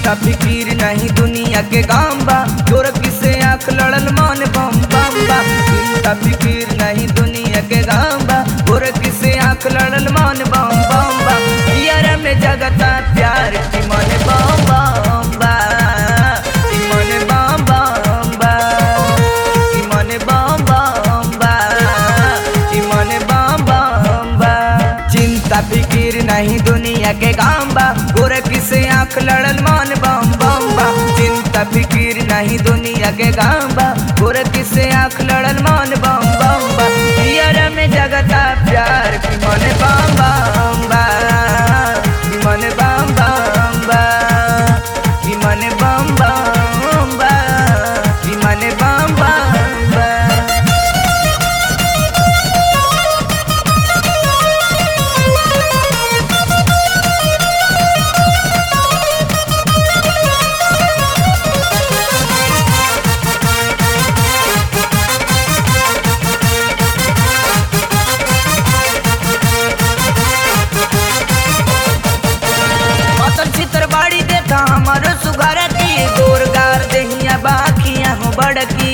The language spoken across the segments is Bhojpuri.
चिंता फिकीर नहीं दुनिया के गाम बा तोर किसे आँख लड़ल मन बम बम बा चिंता फिकीर नहीं दुनिया के गाम बा तोर किसे आँख लड़ल मन बम बम बा यार में जगता प्यार की मन बम बम बा की मन बम बम बा की मन बम बम बा की मन बम बम बा चिंता फिकीर नहीं दुनिया के काम बा गोरे किसे आँख लड़ल मन बम बम बा चिंता फिकीर नहीं दुनिया के काम बा गोरे किसे आँख लड़ल मन बम बम बा यार में जगता प्यार की मन बम बम बा की मन बम बम बा की मन बम बम बा की मन बम बम बा मतन चित्र बाड़ी देखा हमारो सुघर की गोरगार दहिया बाखिया हो बड़की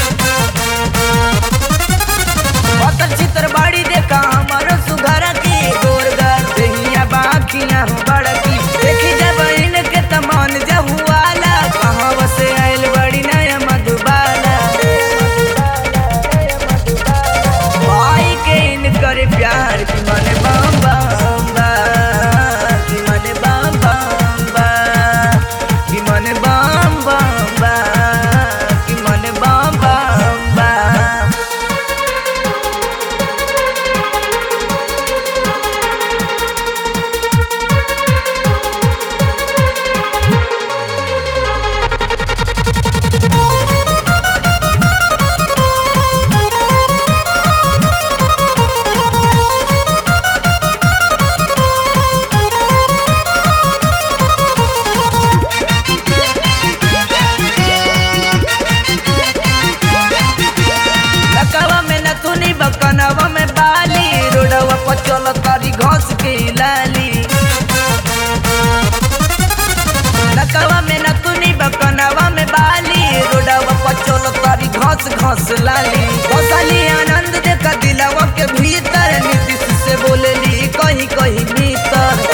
मतन चित्र बाड़ी देखा हमारो सुघर की गोरगार दहिया बाखिया हो बड़की देखी जब इनके तमान जहुआला कहाँ से आइल बड़ी नया मधुबाला भाई के इनकर प्यार की मन बम बम बा की मन बम बम बा की मन बम बम बा की मन बम बम बा लकवा में नथुनी बकनवा में बाली रोडवा पर चल तारी घास के लाली लकवा में नथुनी बकनवा में बाली रोडवा पर चल तारी घास घास लाली घोसाली आनंद देखा दिलवा के भीतर नीतीश से बोलेली कहीं कहीं भीतर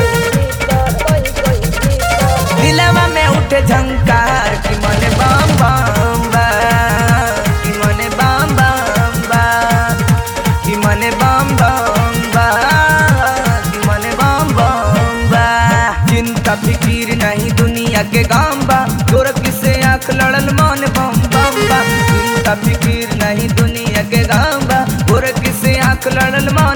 दिलवा में उठे झंकार की मन बम बम बा की मन बम बम बा की मन बम बम बा की मन बम बम बा चिंता फिकीर नहीं दुनिया के गाम बा तोर किसे आँख लड़ल मन बम बम बा चिंता फिकीर नहीं दुनिया के गाम बा तोर किसे आँख लड़ल मन